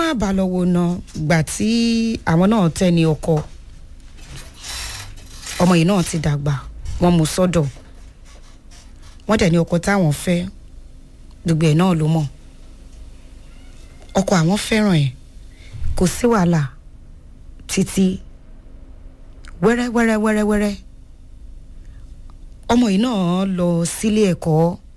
bá lọ wo ná gbà tí àwọn náà tẹ́ ní ọkọ ọmọ yìí náà ti dàgbà wọ́n mú sọ́dọ̀ wọ́n dẹ̀ ní ọkọ táwọn fẹ́ gbogbo ẹ̀ náà ló mọ̀ ọkọ àwọn fẹ́ràn ẹ̀ kò sí wàhálà títí wẹ́rẹ́ wẹ́rẹ́ wẹ́rẹ́ wẹ́rẹ́ ọmọ yìí náà lọ sílé ẹ̀kọ́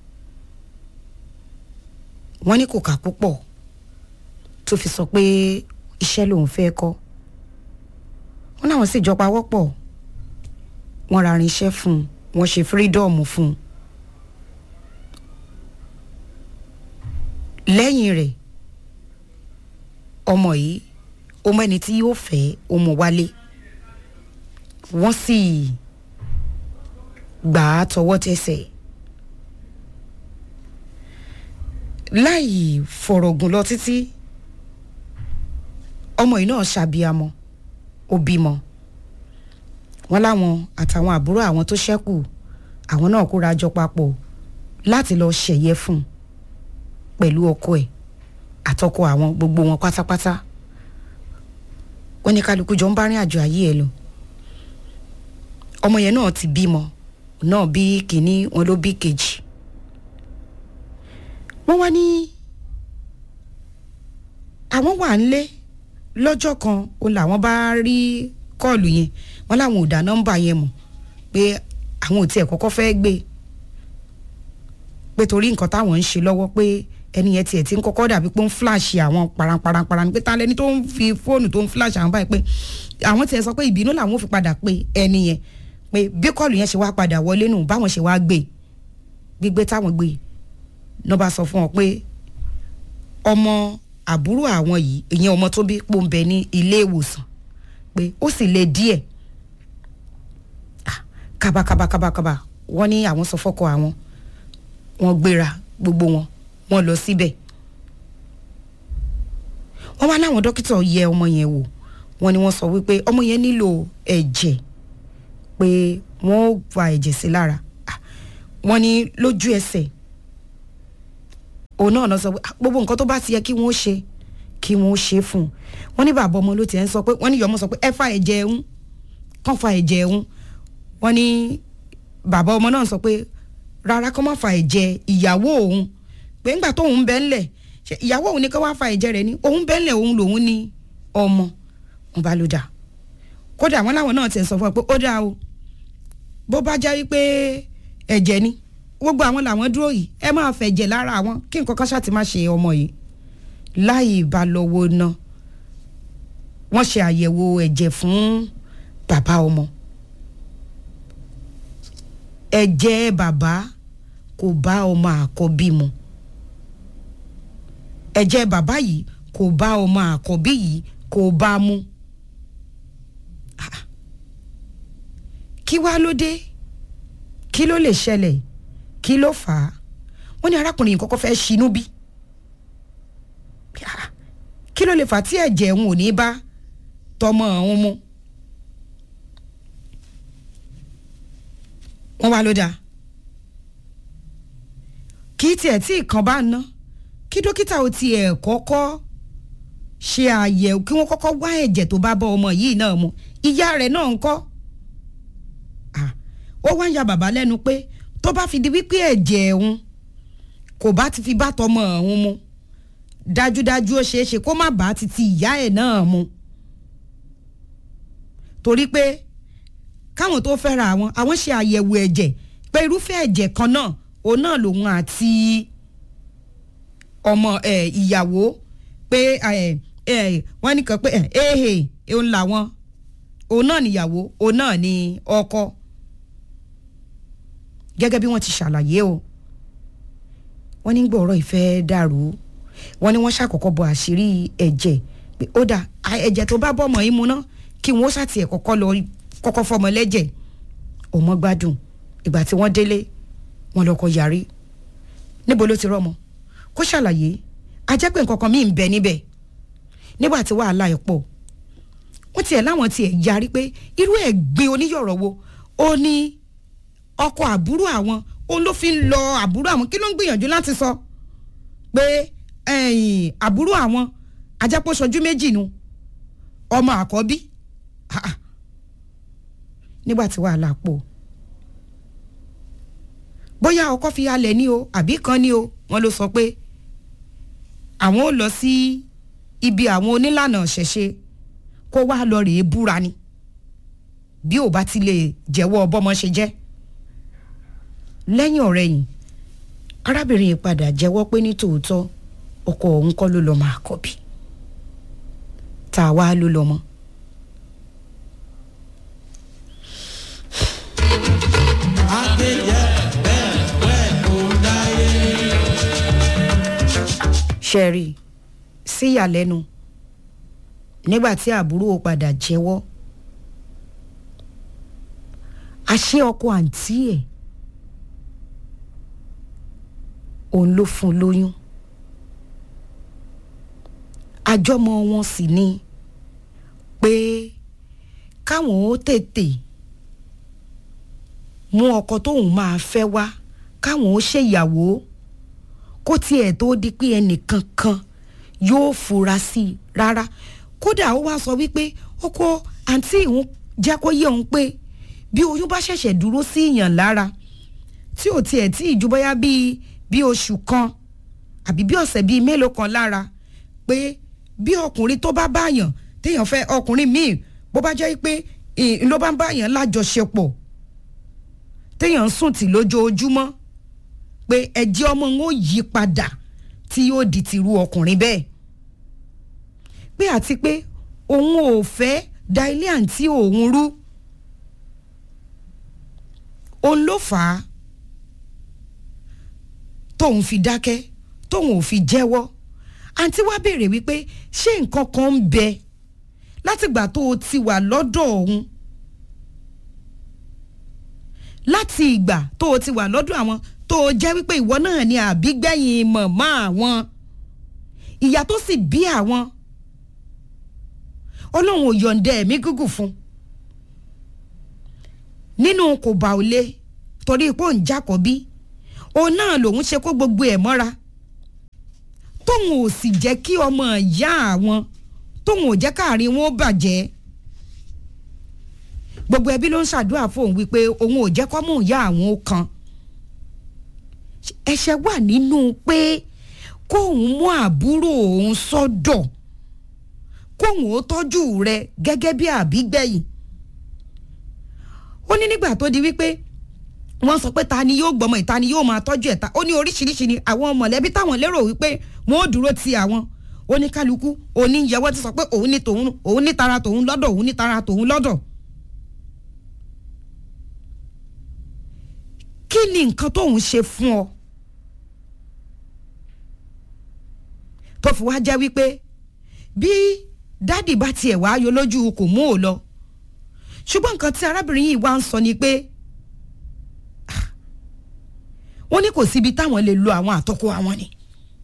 wọ́n ní kò kà púpọ̀ tó fi sọ pé iṣẹ́ lòun fẹ́ kọ́ wọ́n láwọn sì jọ pawọ́pọ̀ wọ́n ra irinṣẹ́ fún un wọ́n ṣe fírídọ́ọ̀mù fún un lẹ́yìn rẹ̀ ọmọ yìí ọmọ ẹni tí yóò fẹ́ ọmọ wálé wọ́n sì gbà á tọwọ́ tẹsẹ̀ láì fọ̀rọ̀gùn lọ títí ọmọ yìí náà ṣàbíamọ ó bímọ wọn láwọn àtàwọn àbúrò àwọn tó ṣẹ́kù àwọn náà kóra jọ papọ̀ láti lọ ṣẹ̀yẹ fún un pẹ̀lú ọkọ ẹ̀ àtọkọ àwọn gbogbo wọn pátápátá wọn ní kálukú jọ ń bá rìn àjò ayé ẹ lọ ọmọ yẹn náà ti bímọ náà bí kínní wọn ló bí kejì wọn wá ní àwọn wà ń lé lọ́jọ́ kan ó làwọn bá rí kọ́ọ̀lù yẹn wọn làwọn ò dá nọ́mbà yẹn mọ̀ pé àwọn ò tiẹ̀ kọ́kọ́ fẹ́ gbé pé torí nǹkan táwọn ń ṣe lọ́wọ́ pé ẹni yẹn tiẹ̀ ti ń kọ́kọ́ dàbí pé ó ń fíláàṣì àwọn paranparanparan pé ta lẹni tó ń fi fóònù tó ń fíláàṣì àwọn báyìí pé àwọn tiẹ̀ sọ pé ìbínú làwọn ò fi padà pé ẹni yẹn pé bí kọ́ọ̀lù yẹn ṣe wá padà wọlé nù báwọn ṣe wá gbé gbígbé táwọn gbé náà bá sọ fún wọn pé ọmọ àbúrò àwọn yìí ìyẹn ọmọ tó bí pòǹbẹ ní ilé ìwòsàn pé ó sì le díẹ̀ kábàkábàkábàkábà wọ́n ní àwọn sọ fọ́kọ àwọn wọ́n gbéra gbogbo wọn wọ́n lọ síbẹ̀ wọ́n wá láwọn dókítà yẹ ọmọ yẹn wò wọ́n ní wọ́n sọ wípé ọmọ yẹn nílò ẹ̀jẹ̀ pé wọ́n ó fa ẹ̀jẹ̀ sí lára wọ́n ní lójú ẹsẹ̀ òun náà lọ sọ pé gbogbo nǹkan tó bá ti yẹ kí wọ́n ṣe kí wọ́n ṣe fún un wọ́n ní bàbá ọmọ ló ti ẹ̀ ń sọ pé wọ́n ní ìyọmọ sọ pé ẹ fa ẹ̀jẹ̀ ẹ̀hún kàn fa ẹ̀jẹ̀ ẹ̀hún wọ́n ní bàbá ọmọ náà sọ pé rárá kó má fa ẹ̀jẹ̀ ìyàwó òun pé ńgbà tóun bẹ́ ńlẹ̀ ìyàwó òun ní kó wá fa ẹ̀jẹ̀ rẹ̀ ní òun bẹ́ ńlẹ̀ òun lòun ní ọmọ wọn bá ló dà kódà wọn láwọn náà ti sọ fún ọ pé ó dáa o bó bá jẹ́ wípé ẹ̀jẹ̀ ni gbogbo àwọn làwọn dúró yìí ẹ máa fẹ̀jẹ̀ lára àwọn kí nǹkan kan ṣáà ti má ṣe ọmọ yìí láì bá lọ́wọ́ ná wọ́n ṣe àyẹ̀wò ẹ̀jẹ̀ fún bàbá ọmọ ẹ̀jẹ̀ bàbá kò bá ọmọ àkọ́bí mu ẹ̀jẹ̀ bàbá yìí kò bá ọmọ àkọ́bí yìí kò bá mu kí wá ló dé kí ló lè ṣẹlẹ̀ kí ló fà á wọ́n ní arákùnrin yìí kọ́kọ́ fẹ́ ṣinú bí kí ló lè fà á tí ẹ̀jẹ̀ òun ò ní bá tọmọ òun mu wọ́n wá ló dáa kí tiẹ̀ tí ìkan bá ná kí dókítà ó tiẹ̀ kọ́kọ́ ṣe àyẹ̀wò kí wọ́n kọ́kọ́ wá ẹ̀jẹ̀ tó bá bọ́ ọmọ yìí náà mu ìyá rẹ̀ náà ń kọ́ ó wá ń ya bàbá lẹ́nu pé tó bá fi di wípé ẹ̀jẹ̀ òun kò bá ti fi bá tọmọ òun mu dájúdájú ó ṣeé ṣe kó má bàá ti ti ìyá ẹ̀ náà mu torí pé káwọn tó fẹ́ra àwọn àwọn ṣe àyẹ̀wò ẹ̀jẹ̀ pé irúfẹ́ ẹ̀jẹ̀ kan náà òun náà lòun àti ọmọ ẹ̀ ìyàwó pé ẹ̀ ẹ̀ wọ́n nìkan pé ẹ̀ ẹ̀hẹ̀ òun làwọn òun náà níyàwó òun náà ní ọkọ gẹ́gẹ́ bí wọ́n ti ṣàlàyé o wọ́n ní gbọ́rọ̀ ìfẹ́ dàrú wọ́n ní wọ́n ṣàkọ́kọ́ bọ àṣírí ẹ̀jẹ̀ pé ó dà ẹ̀jẹ̀ tó bá bọ́mọ yìí mu ná kí wọ́n ṣàtì ẹ̀ kọ́kọ́ lọ kọ́kọ́ fọmọ lẹ́jẹ̀ ọmọ gbádùn ìgbà tí wọ́n délé wọ́n lọ́kọ yarí níbo ló ti rọ́mọ kó ṣàlàyé ajẹ́ pé nǹkan kan míì ń bẹ níbẹ̀ nígbà tí wàhálà ẹ̀ pọ̀ wọ́n tiẹ̀ láwọn tiẹ̀ yarí pé irú ẹ̀ gbé oníyọ̀rọ̀ wo ó ní ọkọ àbúrò àwọn òun ló fi ń lọ àbúrò àwọn kí ló ń gbìyànjú láti sọ pé àbúrò àwọn ajápọ̀ sọjú méjì nu ọmọ àkọ́bí Ah, ah. nígbà tí wàhálà pọ̀ bóyá ọkọ fi halẹ̀ ní o àbí kan ní o wọ́n ló sọ pé àwọn ò lọ sí ibi àwọn onílànà ṣẹ̀ṣe kó wá lọ rèé búra ni bí ò bá ti lè jẹ́wọ́ bọ́mọ ṣe jẹ́ lẹ́yìn ọ̀rẹ́yìn arábìnrin yìí padà jẹ́wọ́ pé ní tòótọ́ ọkọ òun kọ́ ló lọ́ọ́ máa kọ́ bí tá a wá ló lọ́mọ. ṣẹ́rí síyàlẹ́nu nígbà tí àbúrò padà jẹ́wọ́ àṣé ọkọ àǹtí ẹ̀ òun ló fún un lóyún àjọmọ wọn sì ni pé káwọn ó tètè mú ọkọ tóun máa fẹ́ wá káwọn ó ṣèyàwó kó tiẹ̀ tó di pé ẹnìkan kan yóò fura sí i rárá kódà ó wá sọ wípé ọkọ àǹtí ìhun jẹ́ kó yé òun pé bí oyún bá ṣẹ̀ṣẹ̀ dúró sí ìyàn lára tí ò tiẹ̀ tí ìjú bóyá bíi bí oṣù kan àbí bí ọ̀sẹ̀ bíi mélòó kan lára pé bí ọkùnrin tó bá báyàn téèyàn fẹ́ ọkùnrin míì bó bá jẹ́ pé ì- ló bá ń báyàn lájọṣepọ̀ téèyàn ń sùn tì lójoojúmọ́ pé ẹ̀jẹ̀ ọmọ ń ó yí padà tí yóò di tìrú ọkùnrin bẹ́ẹ̀ pé àti pé òun ò fẹ́ da ilé àǹtí òun rú òun ló fà á tóun fi dákẹ́ tóun ò fi jẹ́wọ́ àǹtí wá béèrè wípé ṣé nǹkan kan ń bẹ látìgbà tó o ti wà lọ́dọ̀ òun láti ìgbà tó o ti wà lọ́dọ̀ àwọn tó o jẹ́ wípé ìwọ náà ni àbígbẹ̀yìn mọ̀mọ́ àwọn ìyá tó sì bí àwọn ọlọ́run ò yọ̀ǹda ẹ̀mí gígùn fún nínú kò bá ò lé torí pé òun jákọ̀bí òun náà lòun ṣe kó gbogbo ẹ̀ mọ́ra tóun ò sì jẹ́ kí ọmọ ìyá àwọn tóun ò jẹ́ káàrin wọn ó bàjẹ́ gbogbo ẹbí ló ń ṣàdúrà fóun wípé òun ò jẹ́ kọ́mú ìyá àwọn ó kan ẹ̀ṣẹ̀ wà nínú pé kóun mú àbúrò òun sọ́dọ̀ kóun ó tọ́jú rẹ̀ gẹ́gẹ́ bí àbígbẹ̀yìn ó ní nígbà tó di wípé wọ́n sọ pé ta ni yóò gbọ́mọ ìta ni yóò máa tọ́jú ẹ̀ ta ó ní oríṣiríṣi ni àwọn mọ̀lẹ́bí táwọn lérò wípé wọ́n ó dúró ti àwọn oníkálukú oníyẹwọ́ ti sọ pé òun ní tòun òun ní tara tòun lọ́dọ̀ òun ní tara tòun lọ́dọ̀. kí ni nǹkan tóun ṣe fún ọ tó fi wá jẹ́ wípé bí dádì bá tiẹ̀ wá yọ lójú kò mú ò lọ ṣùgbọ́n nǹkan tí arábìnrin yìí wá ń sọ ni pé wọ́n ní kò síbi táwọn lè lo àwọn àtọ́kọ àwọn ni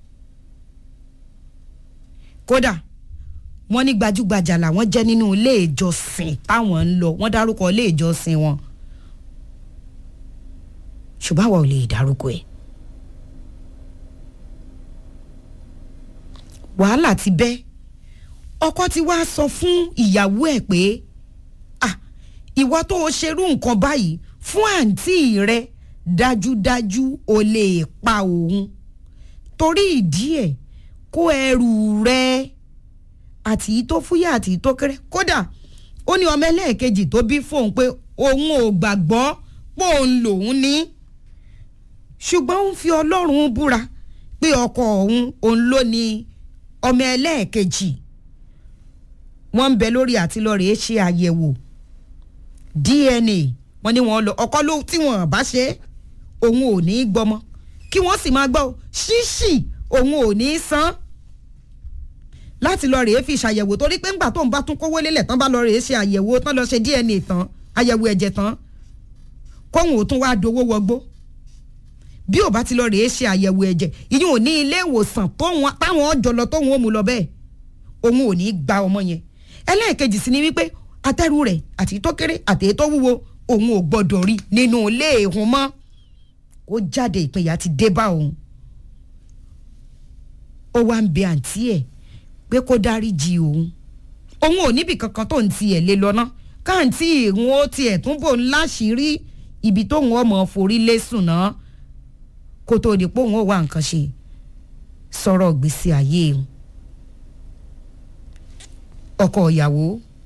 kódà wọ́n ní gbajúgbajà làwọn jẹ́ nínú ilé ìjọsìn táwọn ń lọ wọ́n dárúkọ ilé ìjọsìn wọn ṣùgbọ́n àwa ò lè dárúkọ ẹ̀ wàhálà ti bẹ́ ọkọ ti wá sọ fún ìyàwó ẹ̀ pé ah ìwọ tó o ṣerú nǹkan báyìí fún àǹtí rẹ dájúdájú o lè pa òun torí ìdí ẹ̀ kó ẹrù rẹ àti tó fúyà àti tó kéré kódà ó ní ọmọ ẹlẹ́ẹ̀kejì tó bí fóun pé òun ò gbàgbọ́ pé òun lòun ní ṣùgbọ́n ó ń fi ọlọ́run búra pé ọkọ òun òun ló ní ọmọ ẹlẹ́ẹ̀kejì wọ́n ń bẹ lórí àti lọ́ọ́ rèé ṣe àyẹ̀wò DNA wọ́n ní wọ́n lọ ọkọ ló tí wọ́n bá ṣe é òun ò ní í gbọ́mọ kí wọ́n sì máa gbọ́ ṣíṣì òun ò ní í san láti lọ rèé fi ṣàyẹ̀wò torí pé ńgbà tó ń bá tún kówó lélẹ̀ tán bá lọ rèé ṣe àyẹ̀wò tán lọ ṣe DNA tán àyẹ̀wò ẹ̀jẹ̀ tán kóhun ò tún wá dowó wọgbó bí ò bá ti lọ rèé ṣe àyẹ̀wò ẹ̀jẹ̀ ìyẹn ò ní ilé ìwòsàn táwọn ọjọ́ lọ tóun ó mú lọ bẹ́ẹ̀ òun ò ní í gba ọmọ yẹn ẹlẹ́ẹ̀kejì sí ni wípé atẹ́rù rẹ̀ àti tó kéré àti tó wúwo òun ò gbọ́dọ̀ rí nínú ilé ìhun mọ́ ó jáde ìpínyà ti dé bá òun ó wá ń bẹ àǹtí ẹ̀ pé kó dáríjì òun òun ò níbi kankan tó ń tiẹ̀ lé lọ náà káàntì ìhun ó tiẹ̀ tún bò ń láṣìírí ibi tóun ọmọ forí lé sùn náà kó tó di pé òun ò wá nǹkan ṣe sọ̀rọ̀ gbèsè ayé òun ọkọ ìyàwó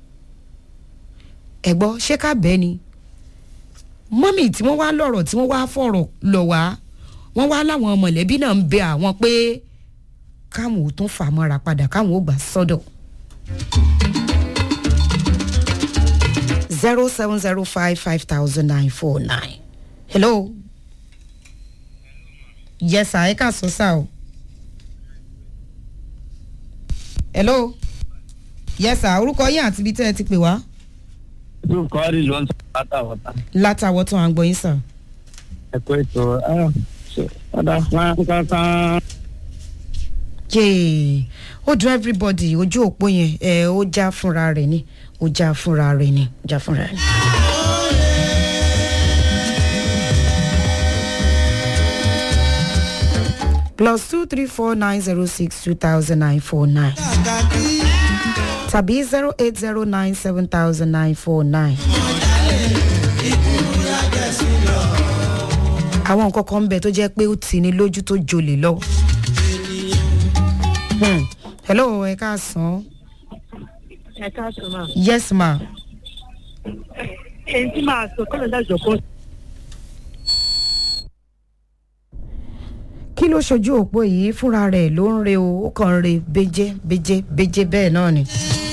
ẹ gbọ́ ṣé ká bẹ́ẹ̀ ni mọ́mì tí wọ́n wá lọ́rọ̀ tí wọ́n wá fọ̀rọ̀ lọ̀ wá wọ́n wá láwọn mọ̀lẹ́bí náà ń bẹ àwọn pé káwọn ò tún fà mọ́ra padà káwọn ò gbà sọ́dọ̀. zero seven zero five five thousand nine four nine hello yes sir ẹ ká sọ sá o hello yes sir orúkọ yín àti ibi tẹ́ ẹ ti pè wá yóò kọ́ rí ló ń sọ látàwọ̀tà látàwọ̀ tó à ń gbọ́ yín sàn. ẹ̀kọ́ ètò ọ̀dà wọn kankan. yéè ó dùn everybody ojú òpó yẹn ẹ ó já fúnra rẹ̀ ni ó já fúnra rẹ̀ ni ó já fúnra rẹ̀. plus two three four nine zero six two thousand nine four nine tàbí zero eight zero nine seven thousand nine four nine. àwọn nǹkan kan ń bẹ tó jẹ́ pé ó tì ní lójú tó jolè lọ. Hmm. hello ẹ káàsán. ẹ káàsán máa. yes ma. èyí tí màá sọ kọ́lọ̀ dájọ́ kan kí ló ṣojú òpó yìí fúnra rẹ̀ ló ń re o ó kàn ń re béjé béjé béjé bẹ́ẹ̀ náà ni.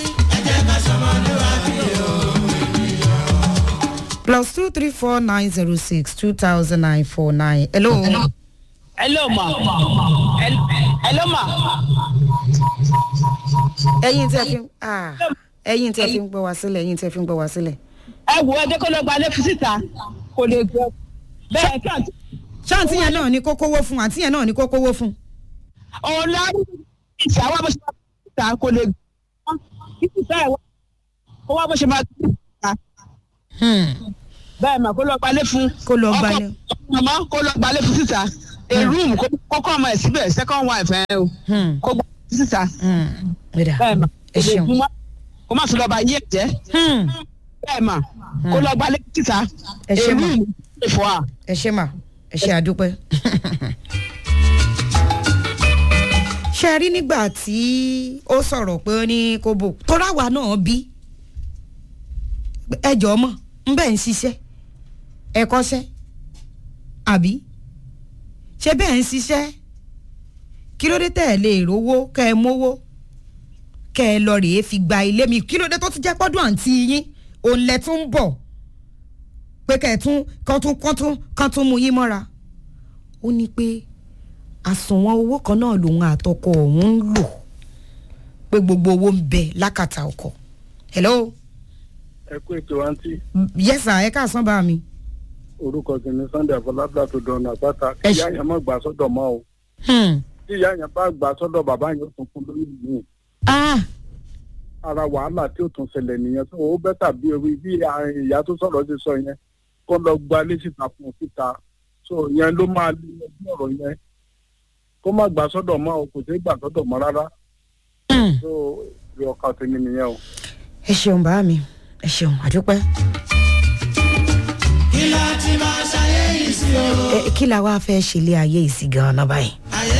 plus two three four nine zero six two thousand nine four nine hello. hello ma Hel- hello ma ẹyin tí ẹ fi ń ah, ẹyin tí ẹ fi ń gbọ́ wá sílẹ̀ ẹyin tí ẹ fi ń gbọ́ wá sílẹ̀. ẹ wo ẹjẹ kó lọ gba lẹfù síta kò lè gbọ bẹẹ kí àti ṣáàntì yẹn náà ni kó kówó fún àǹtí yẹn náà ni kó kówó fún. òun la ìṣe àwọn bó ṣe máa gbé síta kò lè gbọ títí bẹẹ wá kó wá bó ṣe máa gbé síta Hmm. bẹẹ mà kó lọ gba lẹfù kó lọ gbalẹ̀. màmá kó lọ gba lẹfù síta a room kó kó ọmọ ẹ síbẹ̀ second wife ẹ o Hmm. kó gba síta Hmm. Ẹ̀dá. bẹẹ mà ẹ kò lè ṣeun. gún mọ́ kó má tún lọ bá yé ẹ jẹ Hmm. bẹẹ mà kó lọ gba lẹfù síta Ẹ ṣé a mà. room ìfọ̀ à. ẹ ṣe mà ẹ ṣe àdúpẹ́. ṣe rí nígbà tí ó sọ̀rọ̀ pé ó ní kó bò tóra wa náà bí ẹjọ́ mọ̀ ń bẹ́ẹ̀ ń ṣiṣẹ́ ẹ kọ́ṣẹ́ àbí ṣé bẹ́ẹ̀ ń ṣiṣẹ́ kí ló dé tẹ̀ ẹ́ lè rówó kẹ́ ẹ mówó kẹ́ ẹ lọ rèé fi gba ilé mi kí ló dé tó ti jẹ́ pọ́dún àǹtí yín òun lẹ tún ń bọ̀ pé kẹ́ ẹ̀ tún kán tún kán tún kán tún mú yín mọ́ra ó ní pé àsùnwọ̀n owó kan náà lòun àtọkọ òun ń lò pé gbogbo owó ń bẹ lákàtà ọkọ hello ẹ kú ètò àǹtí yes sir ẹ káàsán bá mi. orúkọ kìíní sunday afọlábíà tó dọ̀nà àpáta Ẹ ìyá ṣe- yẹn má gbà sọ́dọ̀ mọ́ o Hmm. tí ìyá yẹn bá gbà sọ́dọ̀ bàbá yẹn ó tún fún lórí mi ah ara wàhálà tí ó tún ṣẹlẹ̀ nìyẹn tó o bẹ́tà bí orí bí àárín ìyá tó sọ̀rọ̀ ti sọ yẹn kó lọ gba ilé síta fún un síta so yẹn ló máa lé ẹbí ọ̀rọ̀ yẹn kó má gbà sọ́dọ̀ mọ́ o kò sí gbà sọ́dọ̀ mọ́ rárá Hmm. so ìrìn ọkàn tèmi nìyẹn o. ẹ ṣeun bá mi ẹ ṣeun àdúpẹ́. ẹ kí la wá fẹ́ ṣe ilé ayé ìsì gan-an báyìí.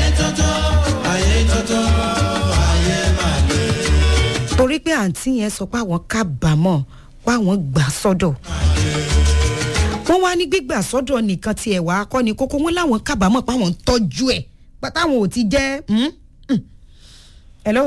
torí pé àǹtí yẹn sọ pé àwọn kábàámọ̀ pé àwọn gbà sọ́dọ̀ wọ́n wá ní gbígbà sọ́dọ̀ nìkan tiẹ̀ wá kọ́ ni kókó wọn láwọn kábàámọ̀ pé àwọn ń tọ́jú ẹ̀ pátáwọn ò ti jẹ́ hmm? Hmm. hello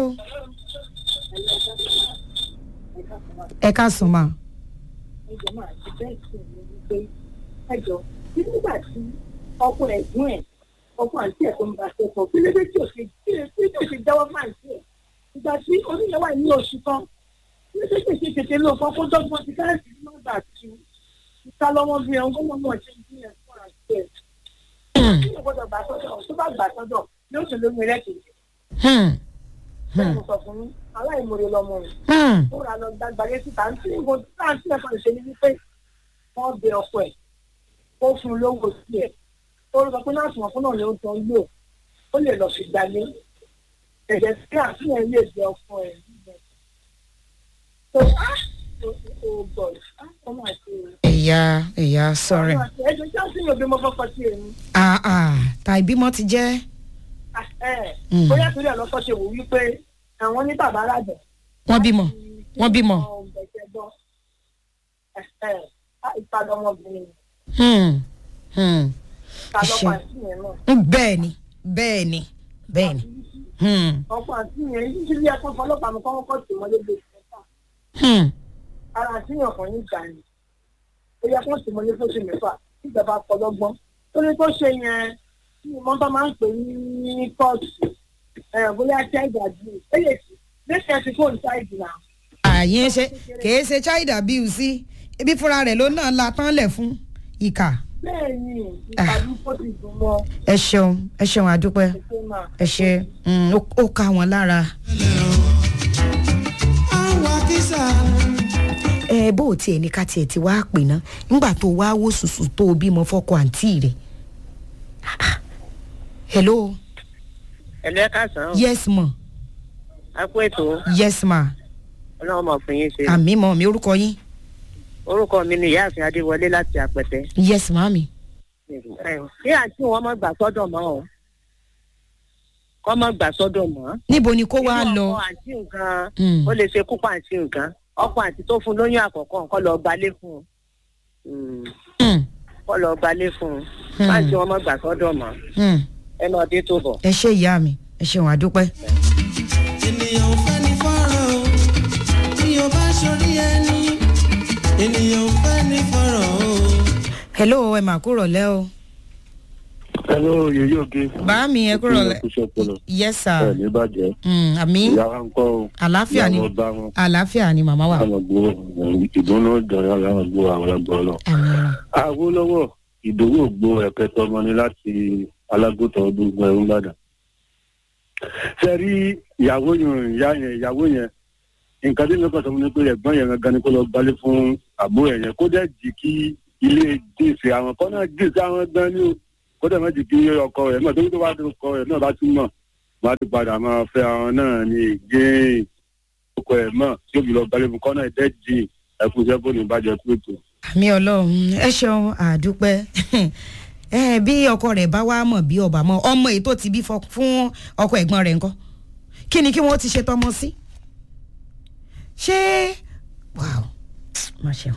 ẹ ká sùn máa. ẹjọ máa ti bẹ́ẹ̀ sí mi wípé ẹjọ tí nígbà tí ọkọ ẹ̀gbọ́n ẹ̀ ọkọ àǹtí ẹ̀ tó ń bá ṣe pọ̀ kí ló dé tí ò ṣe kí ló dé tí ò ṣe jáwọ́ fún àǹtí ẹ̀ ìgbà tí oníyẹn wà ní oṣù kan kí ló dé tí èsì tètè ló kọ́ kó dọ́gbọ́n ti káàsì ní ọgbà tu ìta lọ́wọ́ bí ẹ̀ ń gbọ́n mọ̀ ṣe ń gbìyànjú fún àǹtí ẹ̀ kí ló gbọ́dọ̀ gbà sọ́dọ̀ tó bá gbà sọ́dọ̀ ní oṣù lómi rẹ̀ kejì Hmm. bẹ́ẹ̀ mo sọ fún yín aláìmoore lọmọ rẹ̀ Hmm. ó ra lọ gbàgbàgé síta ń tí nǹkan tí àǹtí ẹ̀ kan ṣe ni wípé wọ́n bẹ ọkọ ẹ̀ ó fún un lówó sí ẹ̀ ó lọ pé náà sùnwọ̀n fún náà ni ó tán lò ó lè lọ fi gbalé ẹ̀jẹ̀ tí àfihàn lè jẹ ọkọ ẹ̀ níbẹ̀. so ah oh god ah ọmọ àti ẹ̀yà ẹ̀yà sọ̀rọ̀ ọmọ àti ẹ̀jẹ̀ tí àfihàn òbí mo fọ́kọ sí èmi. ah ah ta ìbímọ ti jẹ́ Ah, ẹ̀ Mm. bóyá torí ẹ̀ lọ́kọ́ ṣe wò wípé àwọn ní bàbá alájọ. wọ́n bímọ wọ́n bímọ. ìpadà ọmọbìnrin Hmm, hmm. ìpadà Ṣe. ọkọ àti yẹn náà. bẹ́ẹ̀ ni bẹ́ẹ̀ ni bẹ́ẹ̀ ni Hmm, ọkọ àti yẹn yíṣẹ́ bí ẹ̀kọ́ fọlọ́pàá mi kọ́ kọ́ tì wọ́n lébi ìfẹ́ta hmm. ara àti yàn kan ní ìgbà ni ó yẹ kó tì wọ́n lé fóṣù mẹ́fà tí ìjọba kọlọ́gbọ́n tó ní tó ṣe yẹn tí mọ́tò máa ń pè ní kóòtù ẹ̀ bóyá child abuse ó lè fi lẹ́sẹ̀ ti fóònù child náà. àyè ṣe kìí ṣe child abuse ibi fúnra rẹ̀ ló náà la tán lẹ̀ fún ìkà bẹ́ẹ̀ ni ìpàdé fóòtù dùn mọ́ ẹ ṣeun ẹ ṣeun àdúpẹ́ ẹ̀ṣẹ̀ máa. ẹ ṣe mm, ó ó ká wọn lára. ẹ bó o tiẹ̀ ní ká tiẹ̀ ti wá pè ná nígbà tó wá wó sùsù tó o bímọ fọ́kọ àǹtí rẹ̀. hello ẹlẹ́ kásán yes ma a kú ètò yes ma ọlọ́run mọ̀ fún yín ṣe àmì mọ mi orúkọ yín orúkọ mi ni ìyáàfin adéwọlé láti àpẹtẹ yes ma mi. kí àǹtí wọn mọ̀ gbà sọ́dọ̀ mọ́ o kọ́ mọ̀ gbà sọ́dọ̀ mọ́ níbo ni kó wá Inú lọ. ọkọ àǹtí nǹkan Mm. ó lè ṣe kúpa àǹtí nǹkan ọkọ àǹtí tó fún lóyún àkọ́kọ́ nǹkan lọ gbalé fún un Mm, Hmm, kọ́ lọ gbalé fún un Hmm. àǹtí wọn mọ̀ gbà sọ́dọ̀ mọ́ hmm. ẹ náà dé tó bọ̀. ẹ ṣe ìyá mi ẹ ṣeun àdúpẹ́. ènìyàn ò fẹ́ ní fọ́rọ̀ o tí o bá ṣorí ẹni ènìyàn ò fẹ́ ní fọ́rọ̀ o. hello ẹ mà kúrò lẹ́ o. hello yèyé òkè. bá mi ẹ kúrò lẹ́. kúṣẹ́ pọlọ yes sir. ẹ ní bàjẹ́ Mm, àmì ìyá wa ń kọ́ o àlàáfíà ni ìyá wọn bá wọn àlàáfíà ni màmá wa. àwọn gbó ìdùnnú dọ̀rọ̀ àwọn gbó àwọn ọgbọ́n lọ. àmì rà. Awólọ́wọ̀ ìdòwò gbó ẹ̀kẹtọ ọmọ ni láti alágùntàn ọdún gbọ́n ẹ̀rú Ìbàdàn. ṣe rí ìyàwó yẹn ìyá yẹn ìyàwó yẹn nǹkan tí nǹkan sọ fún mi pé ẹ̀gbọ́n yẹn gangan ni kó lọ gbalé fún àbúrò ẹ̀ yẹn kó dẹ̀ jì kí ilé gbèsè àwọn kan náà gbèsè àwọn gan ni o kó dẹ̀ má jì kí ọkọ rẹ̀ náà tóbi tó bá tó kọ rẹ̀ náà bá tún mọ̀ wọ́n á ti padà máa fẹ́ àwọn náà ní ìgéyìn ọkọ ẹ̀ mọ̀ tí òbí lọ gbalé fún kọ́ náà dẹ̀ jì ẹkú sẹ́kù ní ìbàjẹ́ kúrètò. àmì ọlọ́run ẹ ṣeun àdúpẹ́ ẹ bí ọkọ rẹ̀ bá wá mọ̀ bí ọba mọ̀ ọmọ èyí tó ti bí fọ- fún ọkọ ẹ̀gbọ́n rẹ̀ ńkọ́ kí ni kí wọ́n ti ṣe tọmọ sí ṣé wow má ṣeun.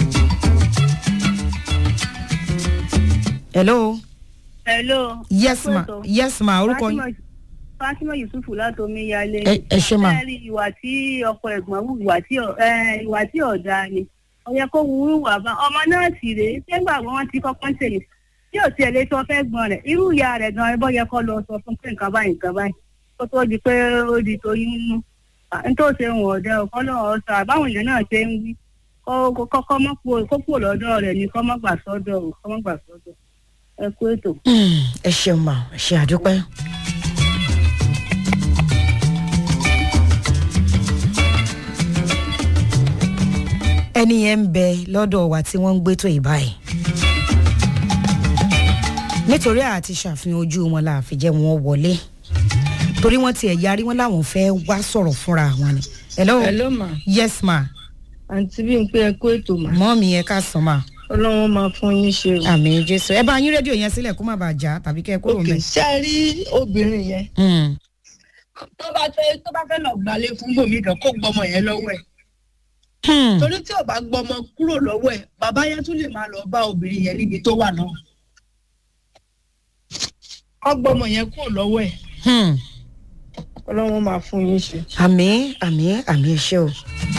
hello hello. yes ma Pẹ̀tọ́. yes ma orúkọ yín Fatima- fatima yusufu láti omiyalé. Ẹ- ẹ ṣé mà. Ẹ rí ìwà tí ọkọ ẹ̀gbọ́n wù ìwà tí ọ̀- ẹ, ìwà tí ọ̀dà ni ó yẹ kó wúrú wà bá ọmọ náà sì rèé sẹ́gbà wọn ti kọ́kọ́ ń tèmi tí ò tiẹ̀ lè sọ fẹ́ gbọ́n rẹ̀ irú ìyá rẹ̀ gan ẹbọ yẹ kó lọ sọ fún pé nǹkan báyìí nǹkan báyìí kó tó di pé ó di toyún nínú n tó ṣe wọn ọ̀dẹ ọ̀kọ́ náà ọ̀sán àbáwọn èèyàn náà ṣe ń wí kó kọ́kọ́ mọ́ kó kó kúrò lọ́dọ̀ rẹ̀ ni kó mọ́ gbà sọ́dọ̀ ò kó mọ́ gbà sọ́dọ̀ ẹ kú ètò. Mm, ẹ ṣeun ma ẹ ṣe àdúpẹ́. ẹni yẹn ń bẹ lọ́dọ̀ wa tí wọ́n ń gbé tó ìbáyìí nítorí àti ṣàfihàn ojú wọn la fi jẹ́ wọn wọlé torí wọ́n tiẹ̀ yarí wọn láwọn fẹ́ wá sọ̀rọ̀ fúnra wọn ni. hello hello ma yes ma àǹtí bí n pé ẹ kó ètò mà mọ́ mi ẹ ká sàn ma ọlọ́run máa fún yín ṣe o. àmì jésù ẹ bá yín rédíò yẹn sílẹ̀ kó má bàa já tàbí kẹ́ ẹ kúrò ok mẹ́. ṣe é rí obìnrin yẹn Mm, tó bá fẹ́ tó bá fẹ́ lọ gbalé fún gbòmí kan kó gbọmọ yẹn lọ́wọ́ ẹ̀ hmm, torí tí ò bá gbọmọ kúrò lọ́wọ́ ẹ̀ bàbá yẹn tún lè máa lọ bá obìnrin yẹn níbi tó wà náà kọ́ gbọmọ yẹn kúrò lọ́wọ́ ẹ̀ hmm. ọlọ́run máa fún yín ṣe. àmì àmì àmì ẹṣẹ o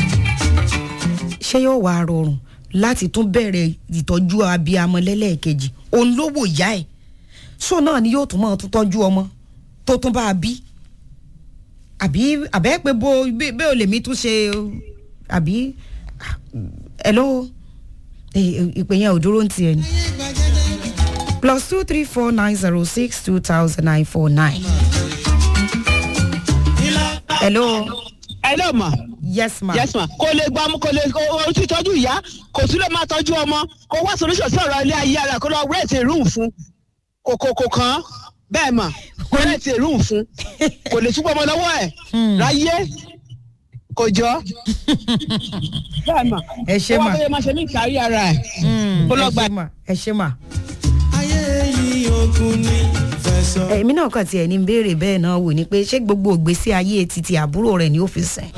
ṣé yóò wá rọrùn láti tún bẹ̀rẹ̀ ìtọ́jú abiyamọ lẹ́lẹ́ẹ̀kejì òun ló wò yá ẹ̀ so náà ni yóò tún máa tún tọ́jú ọmọ tó tún bá a bí àbí àbẹ́ pé bó bí bí ò lè mí tún ṣe àbí ẹ ló ìpè yẹn ò dúró ń tiẹ̀ ni plus two three four nine zero six two thousand nine four nine. hello hello ma yes ma. yes ma kò lè gbọ́ ọmọ kò lè o ti tọ́jú ìyá kò tún lè máa tọ́jú ọmọ kò wá solution sí ọ̀rọ̀ ilé ayé ara kó lọ rent a room fún kò kò kò kàn án bẹ́ẹ̀ mà kò lè ti èrú fún kò lè túbọ̀ ọmọ lọ́wọ́ ẹ̀ ráyé kò jọ bẹ́ẹ̀ mà ẹ ṣe ó mà wá bóyá máa ṣe ní ìkárí ara ẹ̀ kó lọ ẹ gba ṣe mà ẹ ṣe mà. ayé yìí ogun ní fẹsọ̀. èmi náà kàn tiẹ̀ ní béèrè bẹ́ẹ̀ náà wò ni pé ṣé gbogbo ògbésí ayé titi àbúrò rẹ̀ ni ó fi sìn.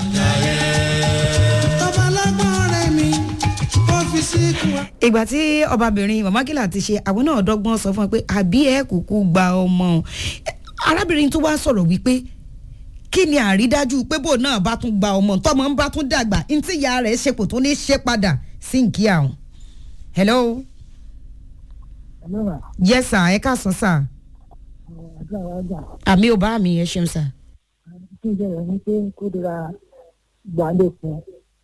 tọ́ba lágbọ́n rẹ̀ mi ó fi síkú wa. ìgbà tí ọbabìnrin mama kìlà ti ṣe àwọn náà dọ́gbọ́n sọ fún ẹ pé àbí ẹ kúkú gba ọmọ o. arábìnrin tó wá sọ̀rọ̀ wípé kí ni àrídájú pé bò náà bá tún gba ọmọ tọmọ ń bá tún dàgbà ntí ìyá rẹ̀ ṣe kò tó ní ṣe padà sí nkí àwọn. hello yes sir ẹ káàsán sir àmì ò bá mi ẹ ṣeun sir. kí n bẹ̀rẹ̀ ní pé kó dira gbàlẹ̀ fún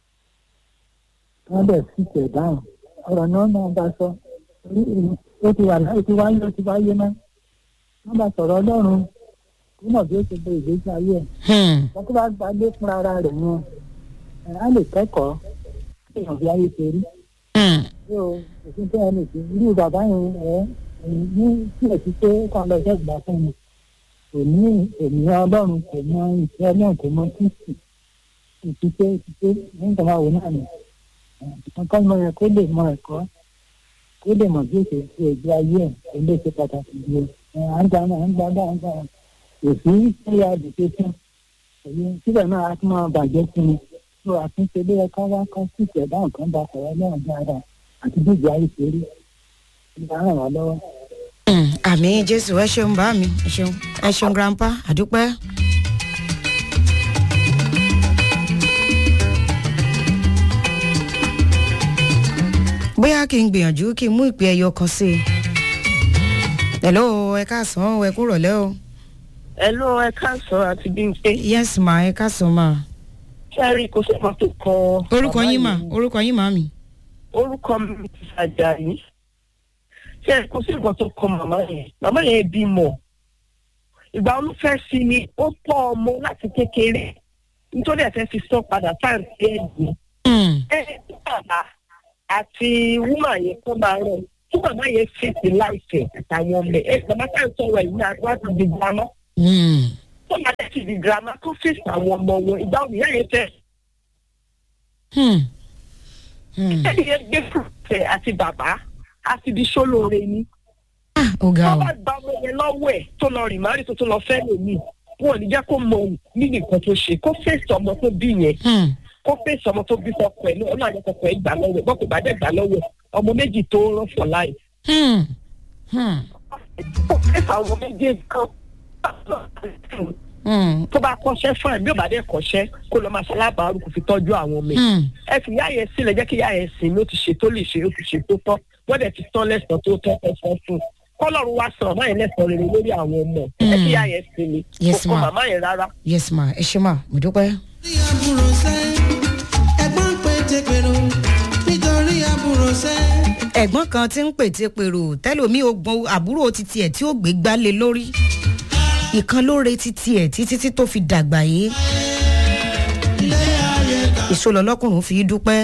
wọn bẹ̀ sí tẹ̀ dáhùn ọ̀rọ̀ náà náà bá sọ orí èmi ó ti wà láì tí wáyé ó ti wáyé náà wọn bá sọ̀rọ̀ ọlọ́run kó mọ̀ bí ó ti gbé ìgbésí ayé ẹ̀ Hmm. wọn tó bá gbàlẹ̀ fún ara rẹ̀ yẹn ẹ̀ á lè kẹ́kọ̀ọ́ kí èèyàn fi ayé ṣe rí Hmm. ṣé o òfin tẹ́ ẹ lè ṣe irú bàbá yẹn ẹ̀ ẹ̀yìn ní kílẹ̀ sí pé kàn lọ iṣẹ́ ìgbà fún mi kò ní ènìyàn ọlọ́run kò mọ ìfẹ́ náà kò mọ kristi ìfipé ìfipé nígbà máa wò náà ni nǹkan mọ yẹn kó lè mọ ẹ̀kọ́ kó lè mọ bí ó ṣe ṣe ìgbé ayé ẹ̀ kó lè ṣe pàtàkì ju ẹ̀ à ń gba náà à ń gba náà à ń gba náà kò sí ṣé ya dìde fún èyí síbẹ̀ náà a tún máa bàjẹ́ sí mi tó àtúnṣe lé ẹ̀ka wá kán sí ìṣẹ̀dá nǹkan bá sọ̀rọ̀ náà dáadáa àti bí ìgbé ayé ṣe rí ìgbà ràn wá lọ́wọ́. Hmm. àmì jésù ẹ ṣeun bá mi ẹ ṣeun ẹ ṣeun grandpa àdúpẹ́. bóyá kí n gbìyànjú kí n mú ìpè ẹyọ kan sí i. hello ẹ káàsán ẹ kúrò lẹ́ o. ẹ ló ẹ káàsán àti bímpé yes ma ẹ káàsán ma. sẹ́rí kò sí kan tó kan. orúkọ bàbá yín mà yìí. orúkọ yín mà mí. orúkọ mi ti ṣàjàyí ṣe kò sí nǹkan tó kọ màmá yẹn màmá yẹn bímọ ìgbà olúfẹ́ sí ni ó tọ́ ọmọ láti kékeré nítorí ẹ̀ fẹ́ fi sọ padà táǹtì ẹ̀ dùn Hmm. ẹ tí bàbá àti wúmà yẹn kó máa rọ tí bàbá yẹn fèsì láìpẹ́ àtàwọn ọmọ ẹ bàbá tá à ń sọ̀rọ̀ yìí náà wá ti di girama Hmm. tó máa tẹ̀ ti di girama tó fèsì àwọn ọmọ wọn ìgbà òní yẹn fẹ́ Hmm. Hmm. ẹni yẹn gbé fúrufẹ àti bàbá àti di sólóore ni ah ó ga tó o. bá gba ọmọ yẹn lọ́wọ́ ẹ̀ tó lọ rìn márì tó tó lọ fẹ́ lòmíì wọn ò ní jẹ́ kó mọ nínú nǹkan tó ṣe kó fèsì ọmọ tó bí yẹn Hmm. kó fèsì ọmọ tó bí fọkọ ẹ̀ náà ọlọ́run àjẹkọ̀kọ̀ ẹ̀ gbà lọ́wọ́ ẹ̀ bọ́kù bá dẹ̀ gbà lọ́wọ́ ẹ̀ ọmọ méjì tó rán fọ̀ láì Hmm. Hmm. kó fèsì àwọn méjèèjì kan Hmm. tó bá kọ́ṣẹ́ fún ẹ̀ bí ò bá dẹ̀ kọ́ṣẹ́ kó lọ máa ṣalábàárù kò fi tọ́jú àwọn ọmọ ẹ̀ Hmm. ẹ fi yá yẹn sílẹ̀ jẹ́ kí yá yẹn sìn ló ti ṣe tó lè ṣe ó ti ṣe tó tọ́ wọ́n dẹ̀ ti tán lẹ́sàn tó tọ́ ẹ̀sán fún un kọ́lọ́run wá san ọ̀má yẹn lẹ́sàn rere lórí àwọn ọmọ ẹ̀ ẹ kí yá yẹn sìn ni Yes, kò kọ́ ma. màmá yẹn rárá. yes ma ẹ ṣe ma mo dúpẹ́. nítorí àbúrò sẹ́ ẹ̀gbọ́n pé tẹ̀pẹ̀rọ nítorí àbúrò sẹ́. ẹ̀gbọ́n kan tí ń pète pèrò tẹ́lòmí ogun àbúrò titi ẹ̀ tí ó gbé gbálẹ̀ lórí ìkan ló re titi ẹ̀ títí tí tó fi dàgbà yìí ìṣòlò ọlọ́kùnrin fi dúpẹ́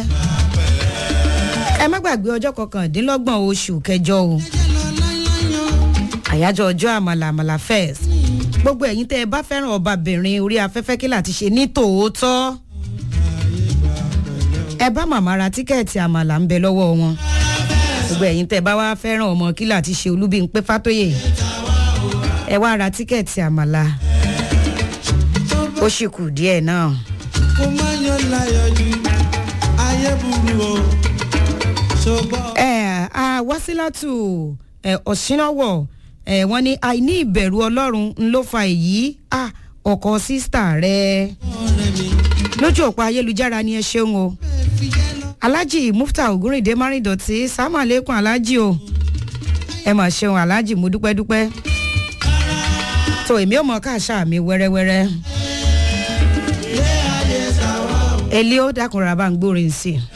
ẹ má gbàgbé ọjọ́ kọkàndínlọ́gbọ̀n oṣù kẹjọ o àyájọ́ ọjọ́ àmàlà àmàlà fest gbogbo ẹ̀yin tẹ́ ẹ bá fẹ́ràn ọbabìnrin orí afẹ́fẹ́ kí láti ṣe ní tòótọ́ ẹ bá màmá ra tíkẹ́ẹ̀tì àmàlà ń bẹ lọ́wọ́ wọn gbogbo ẹ̀yin tẹ́ ẹ bá wá fẹ́ràn ọmọ kí láti ṣe olúbíńpé fátóyè ẹ wá ra tíkẹ́ẹ̀tì àmàlà ó sì kù díẹ̀ náà. kó má yan láyọ̀ jù ayé burú o ṣùgbọ́n. ẹ a wásílátù ẹ ọ̀ṣínáwọ̀ ẹ wọ́n ní àìní ìbẹ̀rù ọlọ́run ń ló fa èyí a ọkọ̀ sísítà rẹ ọ̀rẹ́ mi lójú òpó ayélujára ni ẹ ṣeun o fi jẹ́ lọ. alhaji mufta ogunrinde márìndọ̀tì sàmàlẹ́kùn alhaji o ẹ mà ṣeun alhaji mo dúpẹ́ dúpẹ́ tó èmi ò mọ káàṣà mi wẹ́rẹ́wẹ́rẹ́ elio dákunra bá ń gbórin sí i.